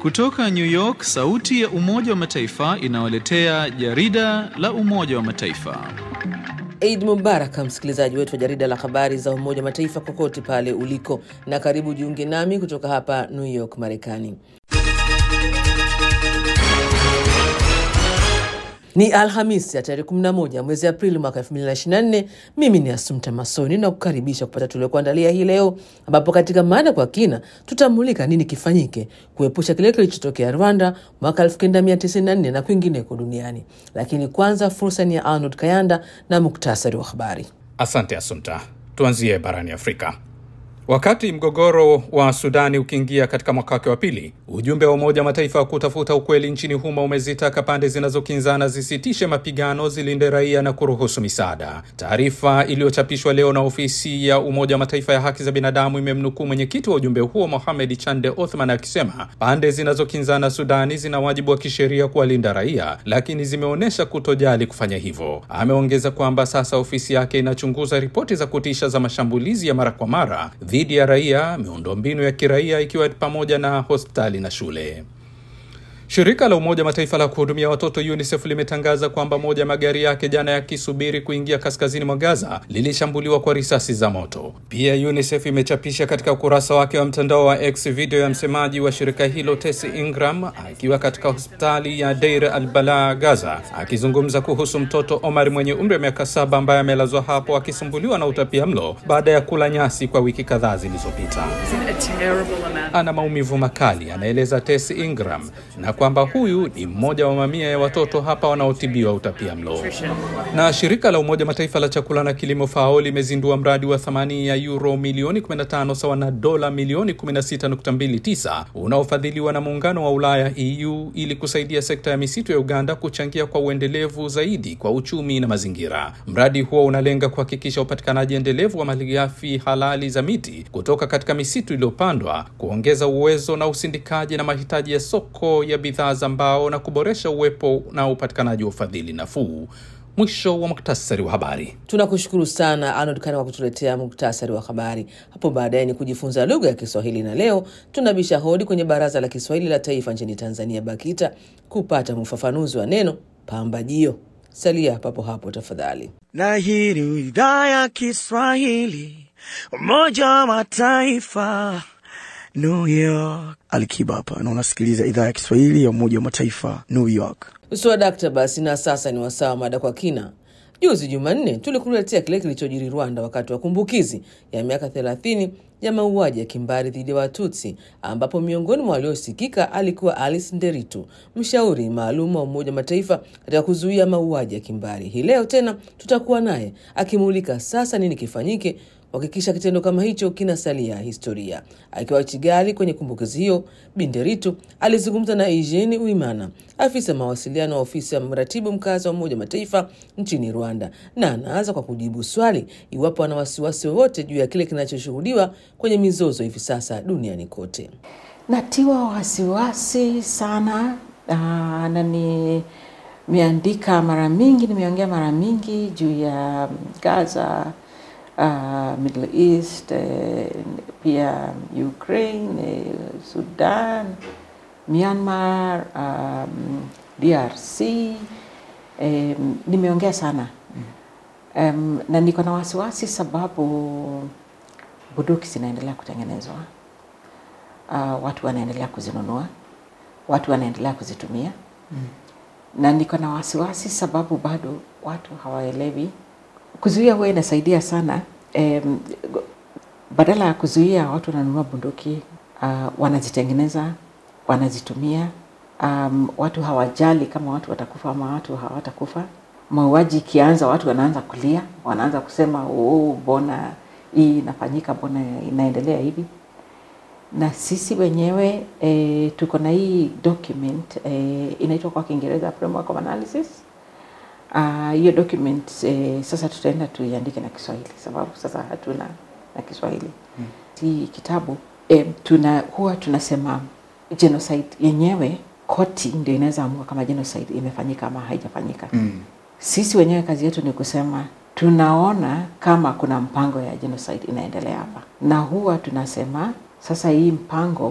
Kutoka New York, sauti ya Umoja wa Mataifa inawaletea jarida la Umoja wa Mataifa. Eid Mubaraka, msikilizaji wetu wa jarida la habari za Umoja wa Mataifa kokote pale uliko, na karibu jiunge nami kutoka hapa New York, Marekani. Ni Alhamisi ya tarehe 11 mwezi Aprili mwaka 2024. Mimi ni Asumta Masoni na kukaribisha kupata tuliokuandalia hii leo, ambapo katika mada kwa kina tutamulika nini kifanyike kuepusha kile kilichotokea Rwanda mwaka 1994 na kwingineko duniani. Lakini kwanza fursa ni ya Arnold Kayanda na muktasari wa habari. Asante Asumta. Tuanzie barani Afrika. Wakati mgogoro wa Sudani ukiingia katika mwaka wake wa pili, ujumbe wa Umoja wa Mataifa wa kutafuta ukweli nchini humo umezitaka pande zinazokinzana zisitishe mapigano, zilinde raia na kuruhusu misaada. Taarifa iliyochapishwa leo na ofisi ya Umoja wa Mataifa ya haki za binadamu imemnukuu mwenyekiti wa ujumbe huo Mohamed Chande Othman akisema pande zinazokinzana Sudani zina wajibu wa kisheria kuwalinda raia, lakini zimeonyesha kutojali kufanya hivyo. Ameongeza kwamba sasa ofisi yake inachunguza ripoti za kutisha za mashambulizi ya mara kwa mara dhidi ya raia, miundombinu ya kiraia ikiwa pamoja na hospitali na shule. Shirika la Umoja Mataifa la kuhudumia watoto UNICEF limetangaza kwamba moja ya magari yake jana yakisubiri kuingia kaskazini mwa Gaza lilishambuliwa kwa risasi za moto. Pia UNICEF imechapisha katika ukurasa wake wa mtandao wa X video ya msemaji wa shirika hilo Tesi Ingram akiwa katika hospitali ya Deir al-Balah Gaza, akizungumza kuhusu mtoto Omar mwenye umri wa miaka saba ambaye amelazwa hapo akisumbuliwa na utapia mlo baada ya kula nyasi kwa wiki kadhaa zilizopita. Ana maumivu makali, anaeleza Tesi Ingram na kwamba huyu ni mmoja wa mamia ya watoto hapa wanaotibiwa utapia mlo. Na shirika la Umoja Mataifa la chakula na kilimo FAO limezindua mradi wa thamani ya euro milioni 15 sawa na dola milioni 16.29 unaofadhiliwa na muungano wa Ulaya EU ili kusaidia sekta ya misitu ya Uganda kuchangia kwa uendelevu zaidi kwa uchumi na mazingira. Mradi huo unalenga kuhakikisha upatikanaji endelevu wa malighafi halali za miti kutoka katika misitu iliyopandwa, kuongeza uwezo na usindikaji na mahitaji ya soko ya bidhaa za mbao na kuboresha uwepo na upatikanaji wa ufadhili nafuu. Mwisho wa muktasari wa habari. Tunakushukuru sana Arnold Kana kwa kutuletea muktasari wa habari. Hapo baadaye ni kujifunza lugha ya Kiswahili, na leo tunabisha hodi kwenye Baraza la Kiswahili la Taifa nchini Tanzania, BAKITA, kupata ufafanuzi wa neno pambajio. Salia papo hapo tafadhali. Na hii ni idhaa ya Kiswahili, Umoja wa Mataifa, New York. Alikiba hapa na unasikiliza idhaa ya Kiswahili ya Umoja wa Mataifa, New York. Swadakta basi, na sasa ni wasaa wa mada kwa kina. Juzi Jumanne tulikuletea kile kilichojiri Rwanda wakati wa kumbukizi ya miaka 30 ya mauaji ya kimbari dhidi ya Watutsi, ambapo miongoni mwa waliosikika alikuwa Alice Nderitu, mshauri maalum wa Umoja wa Mataifa katika kuzuia mauaji ya kimbari. Hii leo tena tutakuwa naye akimulika sasa nini kifanyike kuhakikisha kitendo kama hicho kinasalia historia. Akiwa Kigali kwenye kumbukizi hiyo, Binderitu alizungumza na Eugene Uimana, afisa mawasiliano wa ofisi ya mratibu mkazi wa Umoja Mataifa nchini Rwanda, na anaanza kwa kujibu swali iwapo ana wasiwasi wowote juu ya kile kinachoshuhudiwa kwenye mizozo hivi sasa duniani kote. Natiwa wasiwasi sana uh, na nimeandika mara mingi, nimeongea mara mingi juu ya Gaza uh, Middle East eh, pia Ukraine eh, Sudan, Myanmar, um, DRC eh, nimeongea sana um, na niko na wasiwasi sababu bunduki zinaendelea kutengenezwa. Uh, watu wanaendelea kuzinunua, watu wanaendelea kuzitumia mm. na niko na wasiwasi sababu bado watu hawaelewi kuzuia huwa inasaidia sana um, badala ya kuzuia watu wananunua bunduki uh, wanazitengeneza wanazitumia um, watu hawajali kama watu watakufa ama watu hawatakufa mauaji ikianza watu wanaanza kulia wanaanza kusema oh, mbona hii inafanyika mbona inaendelea hivi na sisi wenyewe e, tuko na hii document e, inaitwa kwa kiingereza framework of analysis hiyo uh, document eh, sasa tutaenda tuiandike na Kiswahili sababu sasa hatuna na Kiswahili hmm. Hii kitabu eh, tuna huwa tunasema genocide yenyewe koti ndio inaweza amua kama genocide imefanyika ama haijafanyika hmm. Sisi wenyewe kazi yetu ni kusema tunaona kama kuna mpango ya genocide inaendelea hapa, na huwa tunasema sasa hii mpango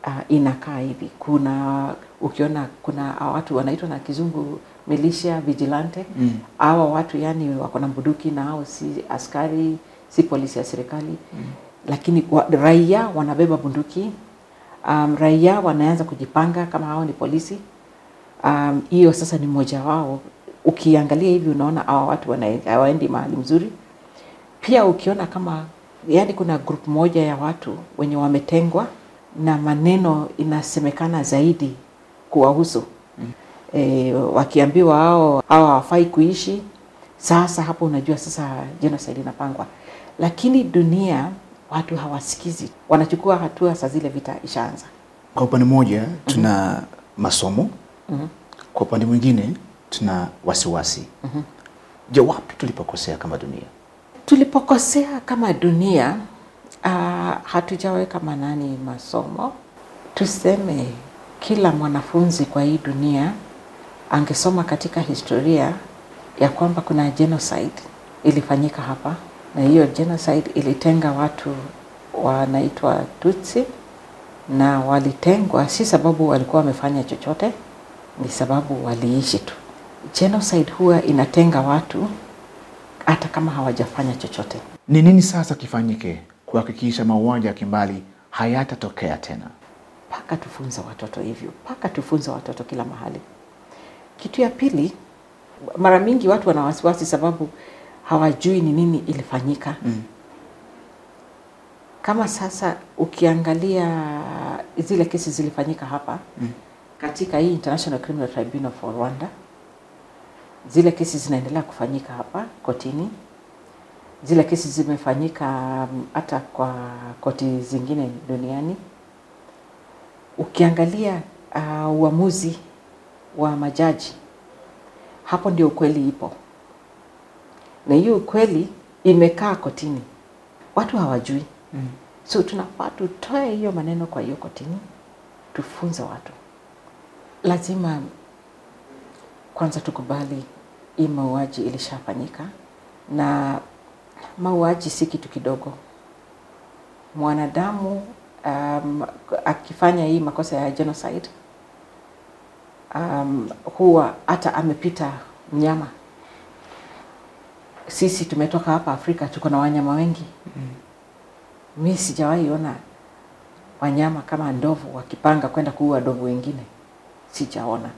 uh, inakaa hivi. Kuna ukiona kuna watu wanaitwa na kizungu militia vigilante mm. Hawa watu yani wako na bunduki na hao si askari, si polisi ya serikali mm. Lakini wa, raia wanabeba bunduki um, raia wanaanza kujipanga kama hao ni polisi hiyo. Um, sasa ni mmoja wao. Ukiangalia hivi unaona hawa watu wana- hawaendi mahali mzuri. Pia ukiona kama yani, kuna group moja ya watu wenye wametengwa na maneno inasemekana zaidi kuwahusu mm. E, wakiambiwa hao hao hawafai kuishi. Sasa hapo unajua sasa genocide inapangwa, lakini dunia watu hawasikizi, wanachukua hatua saa zile vita ishaanza. Kwa upande mmoja tuna masomo, kwa upande mwingine tuna wasiwasi. Je, wapi tulipokosea kama dunia? Tulipokosea kama dunia uh, hatujaweka manani masomo. Tuseme kila mwanafunzi kwa hii dunia angesoma katika historia ya kwamba kuna genocide ilifanyika hapa, na hiyo genocide ilitenga watu wanaitwa Tutsi, na walitengwa si sababu walikuwa wamefanya chochote, ni sababu waliishi tu. Genocide huwa inatenga watu hata kama hawajafanya chochote. Ni nini sasa kifanyike kuhakikisha mauaji ya kimbali hayatatokea tena? mpaka tufunze watoto hivyo, mpaka tufunze watoto kila mahali. Kitu ya pili, mara mingi watu wana wasiwasi sababu hawajui ni nini ilifanyika mm. Kama sasa ukiangalia zile kesi zilifanyika hapa mm. katika hii International Criminal Tribunal for Rwanda, zile kesi zinaendelea kufanyika hapa kotini. Zile kesi zimefanyika mm, hata kwa koti zingine duniani ukiangalia uh, uamuzi wa majaji hapo ndio ukweli ipo, na hiyo ukweli imekaa kotini, watu hawajui mm. So tunafaa tutoe hiyo maneno kwa hiyo kotini, tufunze watu. Lazima kwanza tukubali hii mauaji ilishafanyika, na mauaji si kitu kidogo. Mwanadamu um, akifanya hii makosa ya genocide um, huwa hata amepita mnyama. Sisi tumetoka hapa Afrika, tuko na wanyama wengi mm. Mi sijawahi ona wanyama kama ndovu wakipanga kwenda kuua ndovu wengine, sijaona.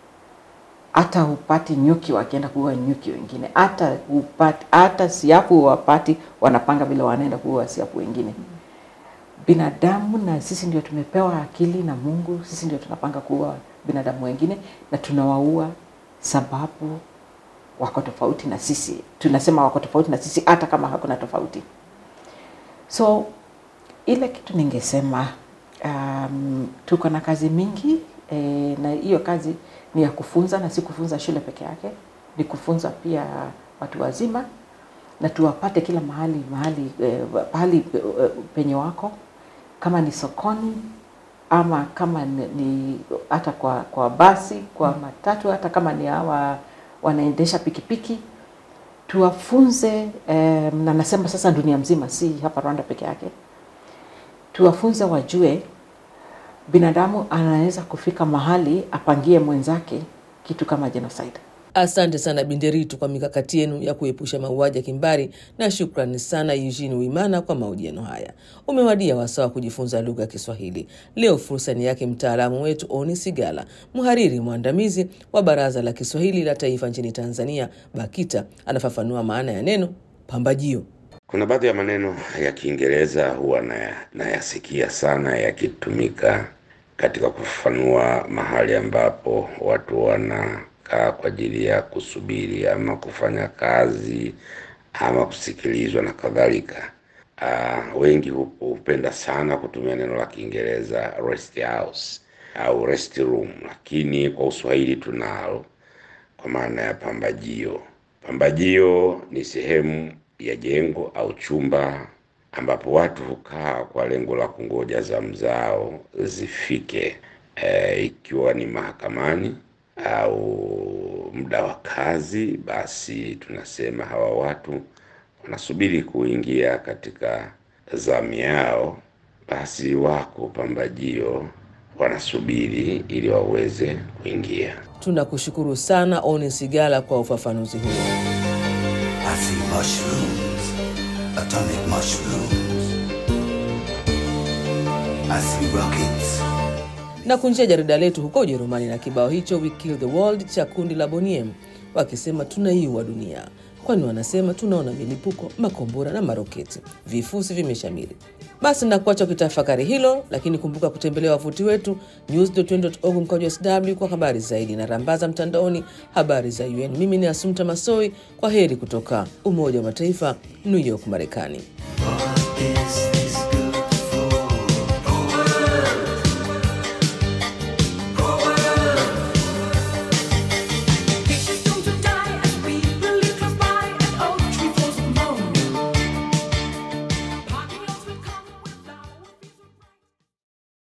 Hata hupati nyuki wakienda kuua nyuki wengine, hata hupati, hata siafu wapati wanapanga vile wanaenda kuua siafu wengine mm binadamu na sisi ndio tumepewa akili na Mungu. Sisi ndio tunapanga kuua binadamu wengine na tunawaua sababu wako tofauti na sisi. Tunasema wako tofauti na sisi hata kama hakuna tofauti. So ile kitu ningesema, um, tuko na kazi mingi e, na hiyo kazi ni ya kufunza na si kufunza shule peke yake, ni kufunza pia watu wazima na tuwapate kila mahali mahali eh, pahali eh, penye wako kama ni sokoni ama kama ni, ni hata kwa, kwa basi kwa matatu hata kama ni hawa wanaendesha pikipiki tuwafunze eh, na nasema sasa dunia mzima, si hapa Rwanda peke yake, tuwafunze wajue binadamu anaweza kufika mahali apangie mwenzake kitu kama genocide. Asante sana Binderitu kwa mikakati yenu ya kuepusha mauaji ya kimbari, na shukrani sana Eugene Wimana kwa mahojiano haya. Umewadia wasaa wa kujifunza lugha ya Kiswahili. Leo fursa ni yake mtaalamu wetu Oni Sigala, mhariri mwandamizi wa Baraza la Kiswahili la Taifa nchini Tanzania, BAKITA. Anafafanua maana ya neno pambajio. Kuna baadhi ya maneno ya Kiingereza huwa naya- nayasikia sana yakitumika katika kufafanua mahali ambapo watu wanakaa kwa ajili ya kusubiri ama kufanya kazi ama kusikilizwa na kadhalika. Uh, wengi hu- hupenda sana kutumia neno la Kiingereza rest house au rest room, lakini kwa Uswahili tunalo kwa maana ya pambajio. Pambajio ni sehemu ya jengo au chumba ambapo watu hukaa kwa lengo la kungoja zamu zao zifike, e, ikiwa ni mahakamani au muda wa kazi, basi tunasema hawa watu wanasubiri kuingia katika zamu yao basi wako pambajio wanasubiri ili waweze kuingia. Tunakushukuru sana Oni Sigala kwa ufafanuzi huo. I see mushrooms, atomic mushrooms. I see rockets. na kunjia jarida letu huko Ujerumani na kibao hicho We Kill the World cha kundi la Boniem wakisema tunaiua dunia, kwani wanasema tunaona milipuko, makombora na maroketi, vifusi vimeshamiri. Basi nakuacha ukitafakari hilo, lakini kumbuka kutembelea wavuti wetu news.un.org mkojo sw kwa habari zaidi na rambaza mtandaoni habari za UN. Mimi ni Asumta Masoi, kwa heri kutoka Umoja wa Mataifa, New York, Marekani.